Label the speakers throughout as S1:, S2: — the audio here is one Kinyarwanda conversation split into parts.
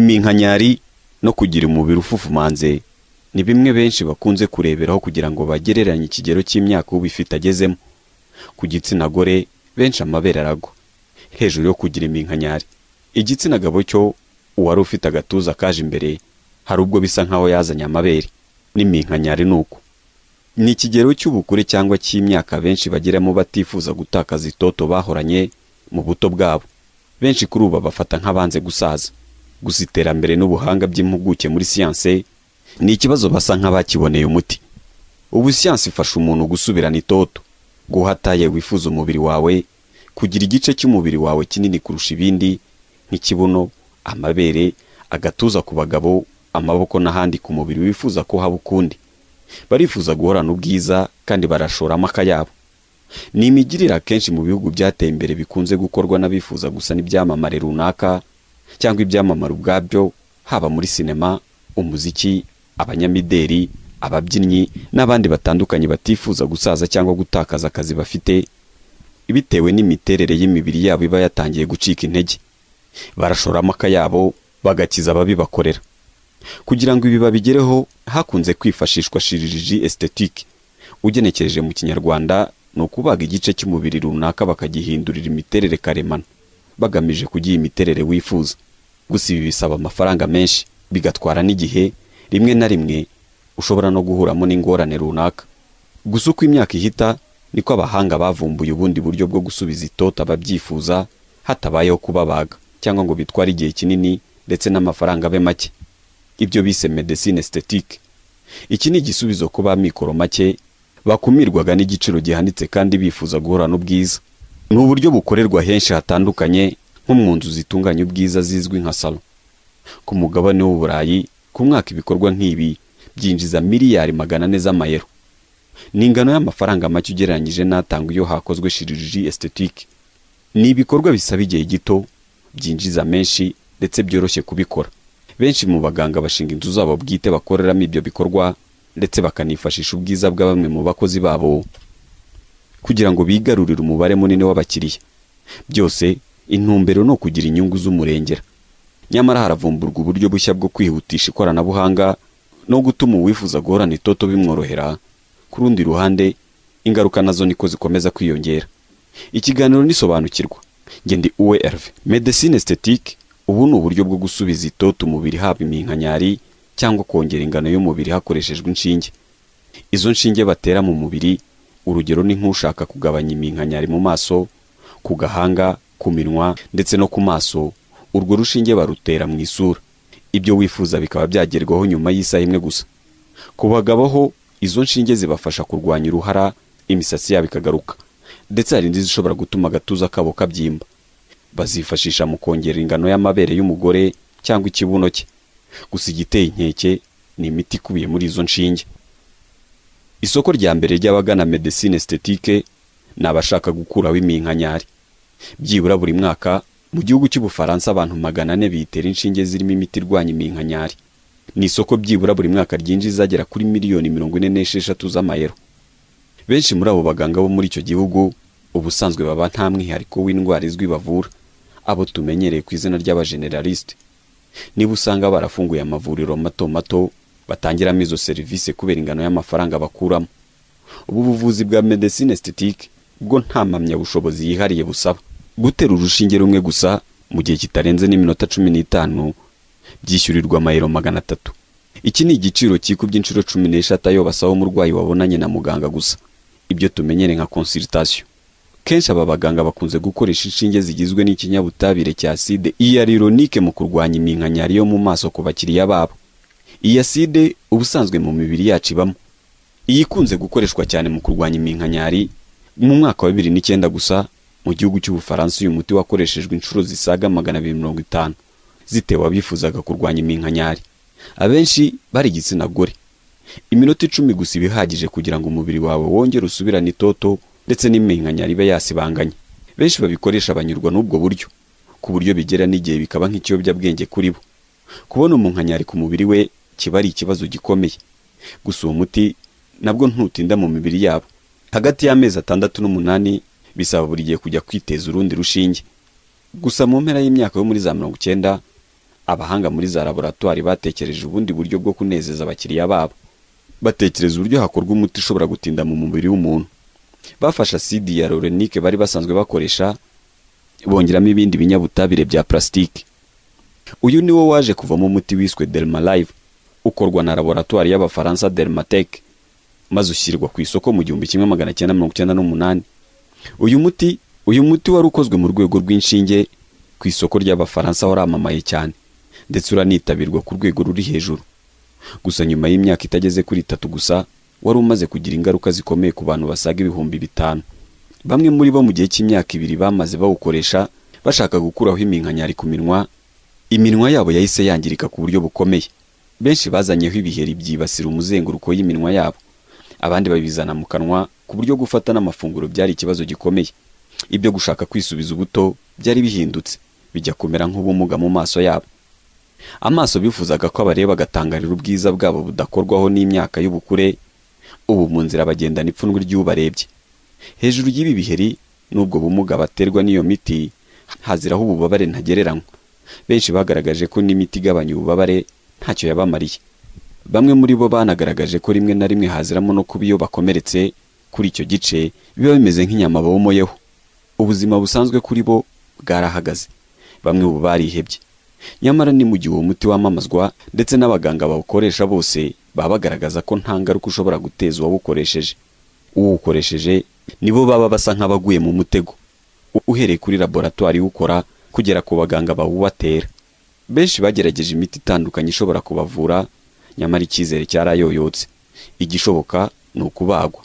S1: iminkanyari no kugira umubiri ufufumanze ni bimwe benshi bakunze kureberaho kugira ngo bagereranye ikigero cy'imyaka ubifite agezemo ku gitsina gore benshi amabere aragwa hejuru yo kugira iminkanyari igitsina gabo cyo uwari ufite agatuza kaje imbere hari ubwo bisa nkaho yazanye amabere n'iminkanyari ni uko ni ikigero cy'ubukure cyangwa cy'imyaka benshi bageramo batifuza gutakaza itoto bahoranye mu buto bwabo benshi kuri ubu bafata nk'abanze gusaza gusa iterambere n'ubuhanga by'impuguke muri siyanse ni ikibazo basa nk'abakiboneye umuti ubu siyanse ifasha umuntu gusubirana itoto guhataye wifuza umubiri wawe kugira igice cy'umubiri wawe kinini kurusha ibindi nk'ikibuno amabere agatuza ku bagabo amaboko n'ahandi ku mubiri wifuza ko haba ukundi barifuza guhorana ubwiza kandi barashora amaka yabo ni imigirire akenshi mu bihugu byateye imbere bikunze gukorwa n'abifuza gusa n'ibyamamare runaka cyangwa ibyamamare ubwabyo haba muri sinema umuziki abanyamideri ababyinnyi n'abandi batandukanye batifuza gusaza cyangwa gutakaza akazi bafite bitewe n'imiterere y'imibiri yabo iba yatangiye gucika intege barashora amaka yabo bagakiza ababibakorera kugira ngo ibi babigereho hakunze kwifashishwa shiriji estetike ugenekereje mu kinyarwanda ni ukubaga igice cy'umubiri runaka bakagihindurira imiterere karemano bagamije kugiha imiterere wifuza gusa ibi bisaba amafaranga menshi bigatwara n'igihe rimwe na rimwe ushobora no guhuramo n'ingorane runaka gusa uko imyaka ihita niko abahanga bavumbuye ubundi buryo bwo gusubiza itoto ababyifuza hatabayeho kubabaga cyangwa ngo bitware igihe kinini ndetse n'amafaranga abe make ibyo bise medecine esthétique iki ni igisubizo ku b'amikoro make bakumirwaga n'igiciro gihanitse kandi bifuza guhorana ubwiza ni uburyo bukorerwa henshi hatandukanye nko mu nzu zitunganya ubwiza zizwi nka salo ku mugabane w'uburayi ku mwaka ibikorwa nk'ibi byinjiza miliyari magana ane z'amayero ni ingano y'amafaranga make ugereranyije n'atangwa iyo hakozwe shiriji estetike ni ibikorwa bisaba igihe gito byinjiza menshi ndetse byoroshye kubikora benshi mu baganga bashinga inzu zabo bwite bakoreramo ibyo bikorwa ndetse bakanifashisha ubwiza bwa bamwe mu bakozi babo kugira ngo bigarurire umubare munini w'abakiriya byose intumbero ni ukugira inyungu z'umurengera nyamara haravumburwa uburyo bushya bwo kwihutisha ikoranabuhanga no gutuma uwifuza guhorana itoto bimworohera ku rundi ruhande ingaruka nazo niko zikomeza kwiyongera ikiganiro nisobanukirwa ngendi uwe erve medecine esthétique ubu ni uburyo bwo gusubiza itoto umubiri haba iminkanyari cyangwa kongera ingano y'umubiri hakoreshejwe inshinge izo nshinge batera mu mubiri urugero ni nk'ushaka kugabanya iminkanyari mu maso ku gahanga ku minwa ndetse no ku maso urwo rushinge barutera mu isura ibyo wifuza bikaba byagerwaho nyuma y'isaha imwe gusa ku bagabo ho izo nshinge zibafasha kurwanya uruhara imisatsi yabo ikagaruka ndetse hari n'izishobora gutuma agatuza kabo kabyimba bazifashisha mu kongera ingano y'amabere y'umugore cyangwa ikibuno cye gusa igiteye inkeke ni imiti ikubiye muri izo nshinge isoko rya mbere ry'abagana medecine estetike ni abashaka gukuraho iminkanyari byibura buri mwaka mu gihugu cy'ubufaransa abantu magana ane bitera inshinge zirimo imiti irwanya iminkanyari ni isoko byibura buri mwaka ryinjiza agera kuri miliyoni mirongo ine n'esheshatu z'amayero benshi muri abo baganga bo muri icyo gihugu ubusanzwe baba nta mwihariko w'indwara izwi bavura abo tumenyereye ku izina ry'abajeneralisite niba usanga barafunguye amavuriro mato mato batangiramo izo serivisi kubera ingano y'amafaranga bakuramo ubu buvuzi bwa medecine esthétique bwo nta mpamyabushobozi yihariye busaba gutera urushinge rumwe gusa mu gihe kitarenze n'iminota cumi n'itanu byishyurirwa amayero magana atatu iki ni igiciro cyikubye inshuro cumi n'eshatu ayo basaba umurwayi wabonanye na muganga gusa ibyo tumenyere nka consultation kenshi aba baganga bakunze gukoresha inshinge zigizwe n'ikinyabutabire cya acide iyarironique mu kurwanya iminkanyari yo mu maso ku bakiriya babo iyi acide ubusanzwe mu mibiri yacu ibamo iyi ikunze gukoreshwa cyane mu kurwanya iminkanyari mu mwaka wa bibiri n'icyenda gusa mu gihugu cy'ubufaransa uyu muti wakoreshejwe inshuro zisaga magana abiri mirongo itanu zitewe abifuzaga kurwanya iminkanyari abenshi bari igitsina gore iminota icumi gusa iba ihagije kugira ngo umubiri wawe wongere usubirane itoto ndetse n'iminkanyari iba yasibanganye benshi babikoresha banyurwa n'ubwo buryo ku buryo bigera n'igihe bikaba nk'ikiyobyabwenge kuri bo kubona umunkanyari ku mubiri we kiba ari ikibazo gikomeye gusa uwo muti nabwo ntutinda mu mibiri yabo hagati y'amezi atandatu n'umunani bisaba buri gihe kujya kwiteza urundi rushinge gusa mu mpera y'imyaka yo muri za mirongo icyenda abahanga muri za laboratwari batekereje ubundi buryo bwo kunezeza abakiriya babo batekereza uburyo hakorwa umuti ushobora gutinda mu mubiri w'umuntu bafashe asidi ya lorenike bari basanzwe bakoresha bongeramo ibindi binyabutabire bya plastique uyu ni wo waje kuvamo umuti wiswe dermalive ukorwa na laboratwari y'abafaransa dermatec maze ushyirwa ku isoko mu gihumbi kimwe magana cyenda mirongo icyenda n'umunani uyu muti uyu muti wari ukozwe mu rwego rw'inshinge ku isoko ry'abafaransa waramamaye cyane ndetse uranitabirwa ku rwego ruri hejuru gusa nyuma y'imyaka itageze kuri itatu gusa wari umaze kugira ingaruka zikomeye ku bantu basaga ibihumbi bitanu bamwe muri bo mu gihe cy'imyaka ibiri bamaze bawukoresha bashaka gukuraho iminkanyari ku minwa iminwa yabo yahise yangirika ku buryo bukomeye benshi bazanyeho ibiheri byibasira umuzenguruko y'iminwa yabo abandi babizana mu kanwa ku buryo gufata n'amafunguro byari ikibazo gikomeye ibyo gushaka kwisubiza ubuto byari bihindutse bijya kumera nk'ubumuga mu maso yabo amaso bifuzaga ko abareba agatangarira ubwiza bwabo budakorwaho n'imyaka y'ubukure ubu mu nzira bagendana ipfunwe ry'ubarebye hejuru y'ibi biheri n'ubwo bumuga baterwa n'iyo miti haziraho ububabare ntagereranywa benshi bagaragaje ko n'imiti igabanya ububabare ntacyo yabamariye bamwe muri bo banagaragaje ko rimwe na rimwe haziramo no kuba iyo bakomeretse kuri icyo gice biba bimeze nk'inyama bomoyeho ubuzima busanzwe kuri bo bwarahagaze bamwe ubu barihebye nyamara ni mu gihe uwo muti wamamazwa ndetse n'abaganga bawukoresha bose baba bagaragaza ko nta ngaruka ushobora guteza uwawukoresheje uwukoresheje nibo baba basa nk'abaguye mu mutego uhereye kuri laboratwari iwukora kugera ku baganga bawubatera benshi bagerageje imiti itandukanye ishobora kubavura nyamara icyizere cyarayoyotse igishoboka ni ukubagwa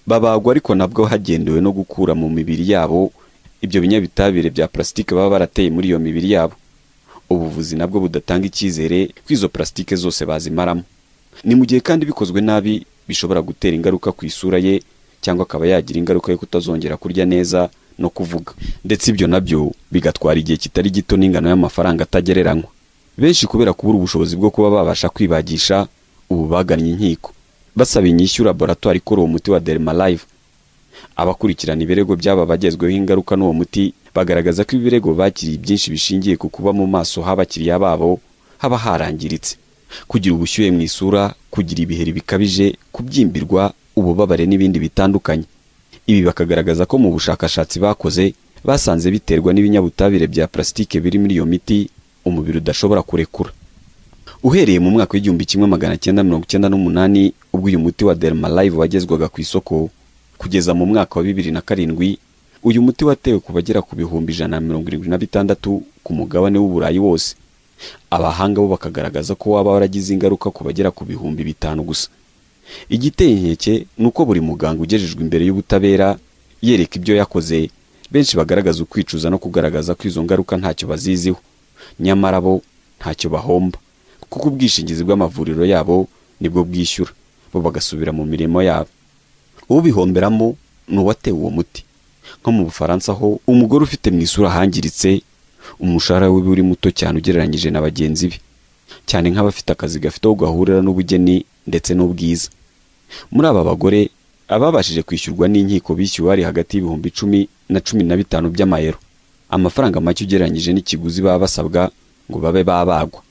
S1: babagwa ariko nabwo hagendewe no gukura mu mibiri yabo ibyo binyabitabire bya plastique baba barateye muri iyo mibiri yabo ubuvuzi nabwo budatanga icyizere ko izo plastique zose bazimaramo ni mu gihe kandi bikozwe nabi bishobora gutera ingaruka ku isura ye cyangwa akaba yagira ingaruka yo kutazongera kurya neza no kuvuga ndetse ibyo nabyo bigatwara igihe kitari gito n'ingano y'amafaranga atagereranywa benshi kubera kubura ubushobozi bwo kuba babasha kwibagisha ubu bagannye inkiko basaba inyishyu laboratwari ikora uwo muti wa dermalive abakurikirana ibirego by'aba bagezweho ingaruka n'uwo muti bagaragaza ko ibirego bakiriye byinshi bishingiye ku kuba mu maso h'abakiriya babo haba harangiritse kugira ubushyuhe mu isura kugira ibiheri bikabije kubyimbirwa ububabare n'ibindi bitandukanye ibi bakagaragaza ko mu bushakashatsi bakoze basanze biterwa n'ibinyabutabire bya plastique biri muri iyo miti umubiri udashobora kurekura uhereye mu mwaka w'igihumbi kimwe magana cyenda mirongo icyenda n'umunani ubwo uyu muti wa dermalive wagezwaga ku isoko kugeza mu mwaka wa bibiri na karindwi uyu muti watewe ku bagera ku bihumbi ijana na mirongo irindwi na bitandatu ku mugabane w'uburayi wose abahanga bo bakagaragaza ko waba waragize ingaruka ku bagera ku bihumbi bitanu gusa igiteye inkeke ni uko buri muganga ugejejwe imbere y'ubutabera yereka ibyo yakoze benshi bagaragaza ukwicuza no kugaragaza ko izo ngaruka ntacyo baziziho nyamara bo ntacyo bahomba kuko ubwishingizi bw'amavuriro yabo nibwo bwishyura bo bagasubira mu mirimo yabo ubihomberamo ni uwatewe uwo muti nko mu bufaransa ho umugore ufite mu isura hangiritse umushahara we uri muto cyane ugereranyije na bagenzi be cyane nk'abafite akazi gafite aho gahurira n'ubugeni ndetse n'ubwiza muri aba bagore ababashije kwishyurwa n'inkiko bishyuwe hari hagati y'ibihumbi icumi na cumi na bitanu by'amayero amafaranga make ugereranyije n'ikiguzi baba basabwa ngo babe babagwa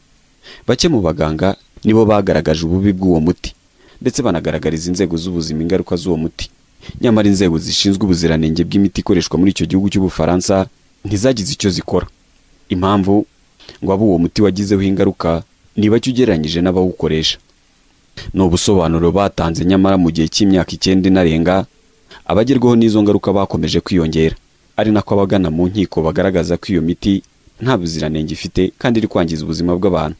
S1: bake mu baganga nibo bagaragaje ububi bw'uwo muti ndetse banagaragariza inzego z'ubuzima ingaruka z'uwo muti nyamara inzego zishinzwe ubuziranenge bw'imiti ikoreshwa muri icyo gihugu cy'ubufaransa ntizagize icyo zikora impamvu ngo abe uwo muti wagizeho ingaruka niba cyo ugereranyije n'abawukoresha ni ubusobanuro batanze nyamara mu gihe cy'imyaka icyenda inarenga abagerwaho n'izo ngaruka bakomeje kwiyongera ari nako abagana mu nkiko bagaragaza ko iyo miti nta buziranenge ifite kandi iri kwangiza ubuzima bw'abantu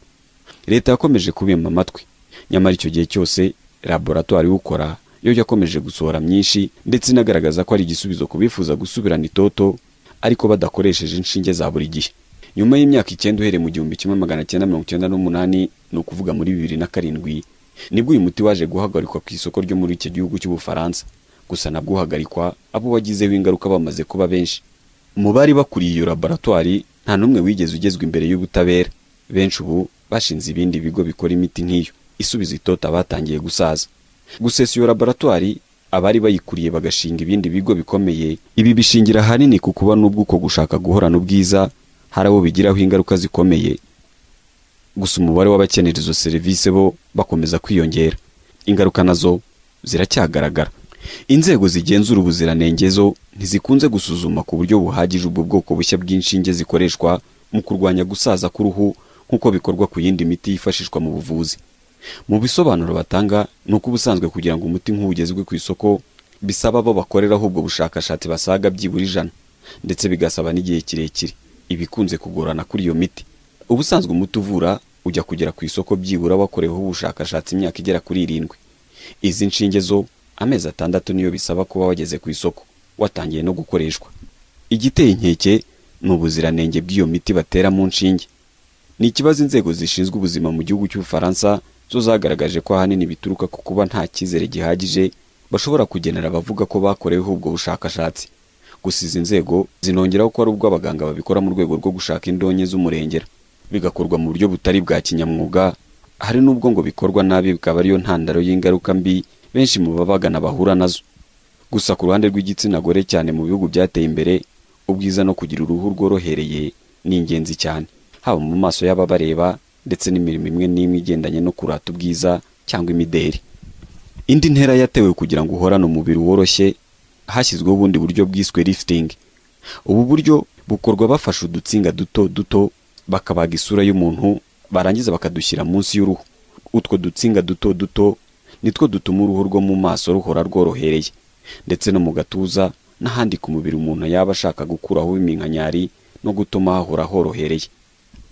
S1: leta yakomeje kubima amatwi nyamara icyo gihe cyose laboratwari iwukora yo yakomeje gusohora myinshi ndetse inagaragaza ko ari igisubizo ku bifuza gusubirana itoto ariko badakoresheje inshinge za buri gihe nyuma y'imyaka icyenda uhereye mu gihumbi kimwe magana cyenda mirongo icyenda n'umunani ni ukuvuga muri bibiri na karindwi nibwo uyu muti waje guhagarikwa ku isoko ryo muri icyo gihugu cy'ubufaransa gusa nabwo uhagarikwa abo wagizeho ingaruka bamaze kuba benshi mu bari bakuriye iyo laboratwari nta n'umwe wigeze ugezwa imbere y'ubutabera benshi ubu bashinze ibindi bigo bikora imiti nk'iyo isubiza itota batangiye gusaza gusesa iyo laboratwari abari bayikuriye bagashinga ibindi bigo bikomeye ibi bishingira ahanini ku kuba n'ubwo uko gushaka guhorana ubwiza hari abo bigiraho ingaruka zikomeye gusa umubare w'abakenera izo serivisi bo bakomeza kwiyongera ingaruka nazo ziracyagaragara inzego zigenzura ubuziranenge zo ntizikunze gusuzuma ku buryo buhagije ubwo bwoko bushya bw'inshinge zikoreshwa mu kurwanya gusaza k'uruhu nk'uko bikorwa ku yindi miti yifashishwa mu buvuzi mu bisobanuro batanga ni uko ubusanzwe kugira ngo umuti nk'uwo ugezwe ku isoko bisaba abo bakoreraho ubwo bushakashatsi basaga byibura ijana ndetse bigasaba n'igihe kirekire ibikunze kugorana kuri iyo miti ubusanzwe umuti uvura ujya kugera ku isoko byibura wakoreweho ubushakashatsi imyaka igera kuri irindwi izi nshinge zo amezi atandatu niyo bisaba kuba wageze ku isoko watangiye no gukoreshwa igiteye inkeke ni ubuziranenge bw'iyo miti batera mu nshinge ni ikibazo inzego zishinzwe ubuzima mu gihugu cy'ubufaransa zo zagaragaje ko ahanini bituruka ku kuba nta cyizere gihagije bashobora kugenera abavuga ko bakoreweho ubwo bushakashatsi gusa izi nzego zinongeraho ko ari ubwo abaganga babikora mu rwego rwo gushaka indonke z'umurengera bigakorwa mu buryo butari bwa kinyamwuga hari n'ubwo ngo bikorwa nabi bikaba ariyo ntandaro y'ingaruka mbi benshi mu babagana bahura nazo gusa ku ruhande rw'igitsina gore cyane mu bihugu byateye imbere ubwiza no kugira uruhu rworohereye ni ingenzi cyane haba mu maso y'ababareba ndetse n'imirimo imwe n'imwe igendanye no kurata ubwiza cyangwa imideri indi ntera yatewe kugira ngo uhorane umubiri woroshye hashyizweho ubundi buryo bwiswe lifting ubu buryo bukorwa bafashe udutsinga duto duto bakabaga isura y'umuntu barangiza bakadushyira munsi y'uruhu utwo dutsinga duto duto nitwo dutuma uruhu rwo mu maso ruhora rworohereye ndetse no mu gatuza n'ahandi ku mubiri umuntu yaba ashaka gukuraho iminkanyari no gutuma hahora horohereye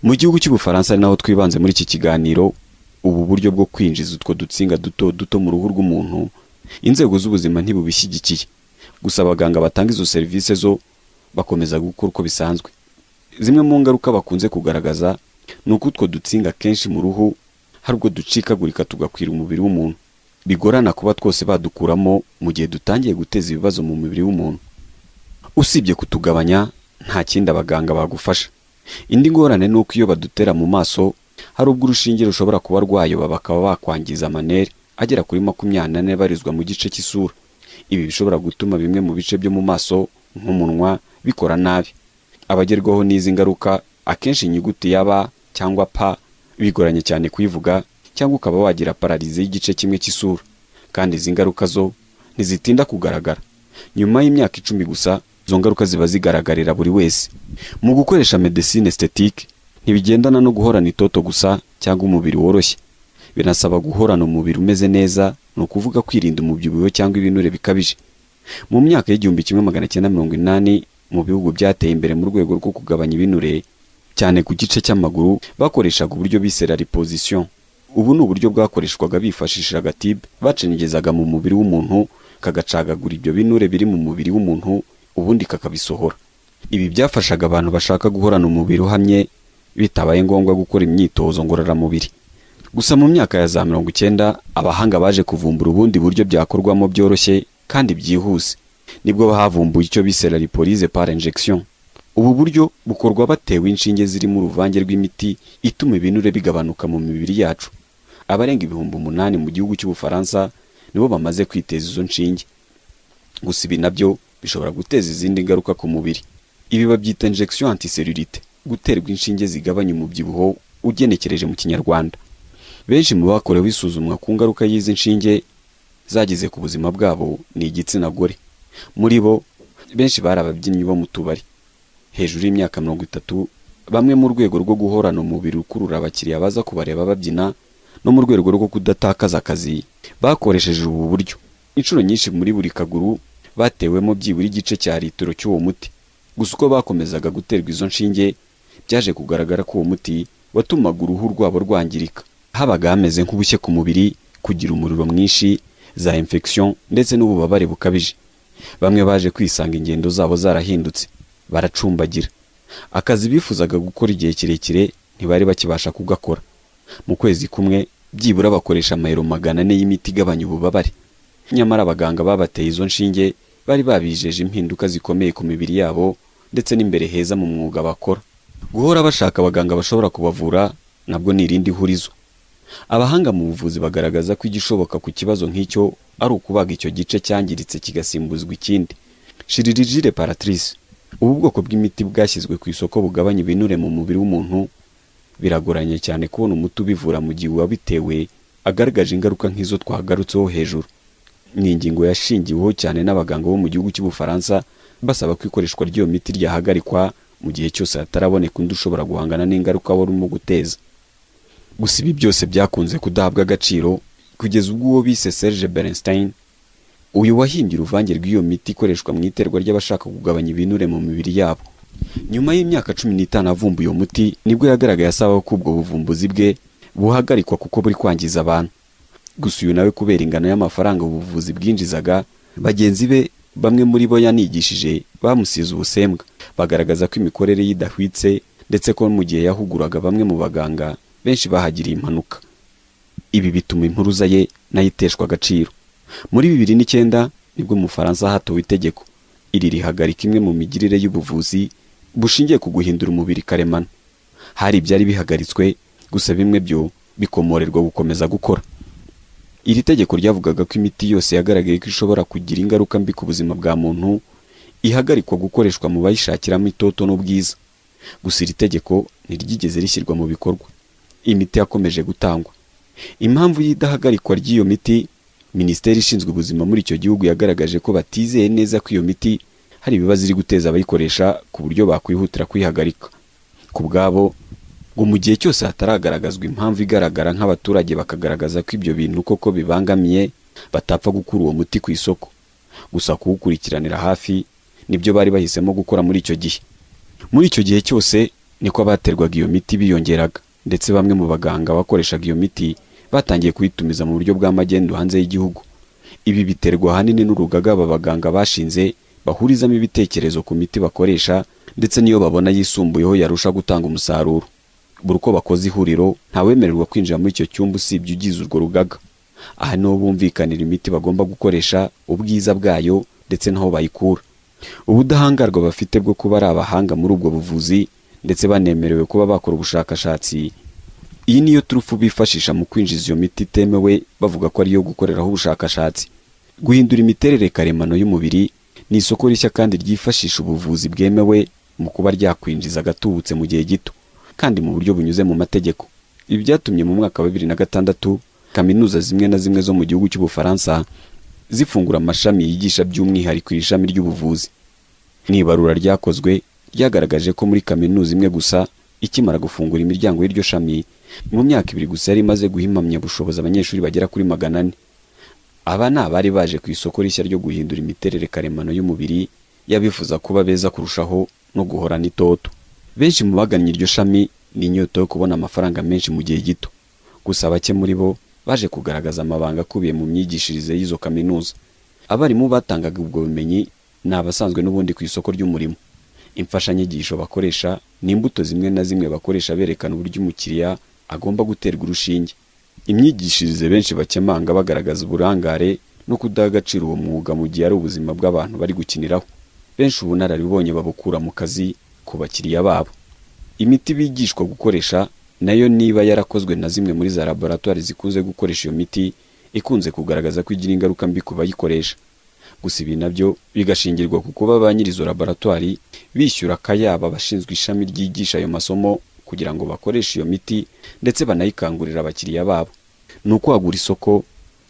S1: mu gihugu cy'ubufaransa ari naho twibanze muri iki kiganiro ubu buryo bwo kwinjiza utwo dutsinga duto duto mu ruhu rw'umuntu inzego z'ubuzima ntibubishyigikiye gusa abaganga batanga izo serivisi zo bakomeza gukora uko bisanzwe zimwe mu ngaruka bakunze kugaragaza ni uko utwo dutsinga kenshi mu ruhu hari ubwo ducikagurika tugakwira umubiri w'umuntu bigorana kuba twose badukuramo mu gihe dutangiye guteza ibibazo mu mubiri w'umuntu usibye kutugabanya nta kindi abaganga bagufasha indi ngorane ni uko iyo badutera mu maso hari ubwo urushinge rushobora kuba rwayoba bakaba bakwangiza amanere agera kuri makumyabiri n'ane barizwa mu gice cy'isura ibi bishobora gutuma bimwe mu bice byo mu maso nk'umunwa bikora nabi abagerwaho n'izi ngaruka akenshi inyuguti ya b cyangwa p bigoranye cyane kuyivuga cyangwa ukaba wagira pararizi y'igice kimwe cy'isura kandi izi ngaruka zo ntizitinda kugaragara nyuma y'imyaka icumi gusa izo ngaruka ziba zigaragarira buri wese mu gukoresha medecine estetike ntibigendana no guhorana itoto gusa cyangwa umubiri woroshye binasaba guhorana umubiri umeze neza ni ukuvuga kwirinda umubyibuho cyangwa ibinure bikabije mu myaka y'igihumbi kimwe magana cyenda mirongo inani mu bihugu byateye imbere mu rwego rwo kugabanya ibinure cyane ku gice cy'amaguru bakoreshaga uburyo bise rariposition ubu ni uburyo bwakoreshwaga bifashishije agatibe bacengezaga mu mubiri w'umuntu kagacagagura ibyo binure biri mu mubiri w'umuntu ubundi kakabisohora ibi byafashaga abantu bashaka guhorana umubiri uhamye bitabaye ngombwa gukora imyitozo ngororamubiri gusa mu myaka ya za mirongo icyenda abahanga baje kuvumbura ubundi buryo byakorwamo byoroshye kandi byihuse nibwo bahavumbuye icyo bise raripolize par injection ubu buryo bukorwa batewe inshinge zirimo uruvange rw'imiti ituma ibinure bigabanuka mu mibiri yacu abarenga ibihumbi umunani mu gihugu cy'ubufaransa nibo bamaze kwiteza izo nshinge gusa ibi nabyo bishobora guteza izindi ngaruka ku mubiri ibi babyita injection anticelulite guterwa inshinge zigabanya umubyibuho ugenekereje mu kinyarwanda benshi mu bakorewe isuzumwa ku ngaruka y'izi nshinge zagize ku buzima bwabo ni igitsina gore muri bo benshi bari ababyinnyi bo mu tubari hejuru y'imyaka mirongo itatu bamwe mu rwego rwo guhorana umubiri ukurura abakiriya baza kubareba babyina no mu rwego rwo kudatakaza akazi bakoresheje ubu buryo inshuro nyinshi muri buri kaguru batewemo byibura igice cya litiro cy'uwo muti gusa uko bakomezaga guterwa izo nshinge byaje kugaragara ko uwo muti watumaga uruhu rwabo rwangirika habaga hameze nk'ubushye ku mubiri kugira umuriro mwinshi za infection ndetse n'ububabare bukabije bamwe baje kwisanga ingendo zabo zarahindutse baracumbagira akazi bifuzaga gukora igihe kirekire ntibari bakibasha kugakora mu kwezi kumwe byibura bakoresha amayero magana ane y'imiti igabanya ububabare nyamara abaganga babateye izo nshinge bari babijeje impinduka zikomeye ku mibiri yabo ndetse n'imbere heza mu mwuga bakora guhora bashaka abaganga bashobora kubavura nabwo ni irindi hurizo abahanga mu buvuzi bagaragaza ko igishoboka ku kibazo nk'icyo ari ukubaga icyo gice cyangiritse kigasimbuzwa ikindi shiririgire paratrice ubu bwoko bw'imiti bwashyizwe ku isoko bugabanya ibinure mu mubiri w'umuntu biragoranye cyane kubona umuti ubivura mu gihe uwabitewe agaragaje ingaruka nk'izo twagarutseho hejuru ni ingingo yashingiweho cyane n'abaganga bo mu gihugu cy'ubufaransa basaba ko ikoreshwa ry'iyo miti ryahagarikwa mu gihe cyose hataraboneka undi ushobora guhangana n'ingaruka wari urimo guteza gusa ibi byose byakunze kudahabwa agaciro kugeza ubwo uwo bise Serge Bernstein uyu wahimbye uruvange rw'iyo miti ikoreshwa mu iterwa ry'abashaka kugabanya ibinure mu mibiri yabo nyuma y'imyaka cumi n'itanu avumbuye uwo muti nibwo yagaragaye asaba ko ubwo buvumbuzi bwe buhagarikwa kuko buri kwangiza abantu gusa uyu nawe kubera ingano y'amafaranga ubuvuzi bwinjizaga bagenzi be bamwe muri bo yanigishije bamusize ubusembwa bagaragaza ko imikorere ye idahwitse ndetse ko mu gihe yahuguraga bamwe mu baganga benshi bahagiriye impanuka ibi bituma impuruza ye nayo iteshwa agaciro muri bibiri n'icyenda nibwo umufaransa hatowe itegeko iri rihagarika imwe mu migirire y'ubuvuzi bushingiye ku guhindura umubiri karemano hari ibyari bihagaritswe gusa bimwe byo bikomorerwa gukomeza gukora iri tegeko ryavugaga ko imiti yose yagaragaye ko ishobora kugira ingaruka mbi ku buzima bwa muntu ihagarikwa gukoreshwa mu bayishakiramo itoto n'ubwiza gusa iri tegeko ntiryigeze rishyirwa mu bikorwa imiti yakomeje gutangwa impamvu y'idahagarikwa ry'iyo miti minisiteri ishinzwe ubuzima muri icyo gihugu yagaragaje ko batizeye neza ko iyo miti hari ibibazo iri guteza abayikoresha ku buryo bakwihutira kwihagarika ku bwabo ngo mu gihe cyose hataragaragazwa impamvu igaragara nk'abaturage bakagaragaza ko ibyo bintu koko bibangamiye batapfa gukura uwo muti ku isoko gusa kuwukurikiranira hafi nibyo bari bahisemo gukora muri icyo gihe muri icyo gihe cyose niko abaterwaga iyo miti biyongeraga ndetse bamwe mu baganga bakoreshaga iyo miti batangiye kuyitumiza mu buryo bwa magendu hanze y'igihugu ibi biterwa ahanini n'urugaga aba baganga bashinze bahurizamo ibitekerezo ku miti bakoresha ndetse n'iyo babona yisumbuyeho yarusha gutanga umusaruro buri uko bakoze ihuriro ntawemererwa kwinjira muri icyo cyumba usibye ugize urwo rugaga aha niho bumvikanira imiti bagomba gukoresha ubwiza bwayo ndetse n'aho bayikura ubudahangarwa bafite bwo kuba ari abahanga muri ubwo buvuzi ndetse banemerewe kuba bakora ubushakashatsi iyi niyo turufu bifashisha mu kwinjiza iyo miti itemewe bavuga ko ariyo gukoreraho ubushakashatsi guhindura imiterere karemano y'umubiri ni isoko rishya kandi ryifashisha ubuvuzi bwemewe mu kuba ryakwinjiza agatubutse mu gihe gito kandi mu buryo bunyuze mu mategeko ibi byatumye mu mwaka wa bibiri na gatandatu kaminuza zimwe na zimwe zo mu gihugu cy'ubufaransa zifungura amashami yigisha by'umwihariko iri shami ry'ubuvuzi mu ibarura ryakozwe ryagaragaje ko muri kaminuza imwe gusa ikimara gufungura imiryango y'iryo shami mu myaka ibiri gusa yari imaze guha impamyabushobozi abanyeshuri bagera kuri magana ane aba ni abari baje ku isoko rishya ryo guhindura imiterere karemano y'umubiri y'abifuza kuba beza kurushaho no guhorana itoto benshi mu bagannye iryo shami ni inyota yo kubona amafaranga menshi mu gihe gito gusa bake muri bo baje kugaragaza amabanga akubiye mu myigishirize y'izo kaminuza abarimu batangaga ubwo bumenyi ni abasanzwe n'ubundi ku isoko ry'umurimo imfashanyigisho bakoresha ni imbuto zimwe na zimwe bakoresha berekana uburyo umukiriya agomba guterwa urushinge imyigishirize benshi bakemanga bagaragaza uburangare no kudaha agaciro uwo mwuga mu gihe ari ubuzima bw'abantu bari gukiniraho benshi ubunararibonye babukura mu kazi ku bakiriya babo imiti bigishwa gukoresha nayo niba yarakozwe na zimwe muri za laboratwari zikunze gukoresha iyo miti ikunze kugaragaza ko igira ingaruka mbi ku bayikoresha gusa ibi nabyo bigashingirwa ku kuba ba nyir'izo laboratwari bishyura akayabo abashinzwe ishami ryigisha ayo masomo kugira ngo bakoreshe iyo miti ndetse banayikangurira abakiriya babo ni ukwagura isoko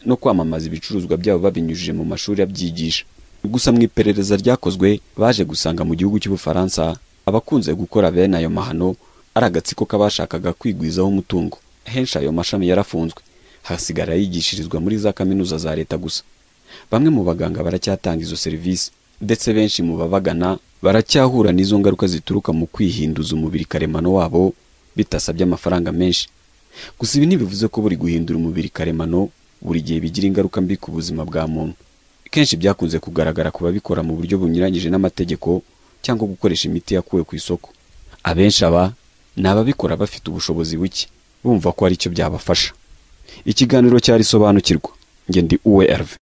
S1: no kwamamaza ibicuruzwa byabo babinyujije mu mashuri abyigisha gusa mu iperereza ryakozwe baje gusanga mu gihugu cy'ubufaransa abakunze gukora bene ayo mahano ari agatsiko k'abashakaga kwigwizaho umutungo henshi ayo mashami yarafunzwe hasigara yigishirizwa muri za kaminuza za leta gusa bamwe mu baganga baracyatanga izo serivisi ndetse benshi mu babagana baracyahura n'izo ngaruka zituruka mu kwihinduza umubiri karemano wabo bitasabye amafaranga menshi gusa ibi ntibivuze ko buri guhindura umubiri karemano buri gihe bigira ingaruka mbi ku buzima bwa muntu kenshi byakunze kugaragara ku babikora mu buryo bunyuranyije n'amategeko cyangwa gukoresha imiti yakuwe ku isoko abenshi aba ni ababikora bafite ubushobozi buke bumva ko ari cyo byabafasha ikiganiro cyarisobanukirwa ngende uwe erve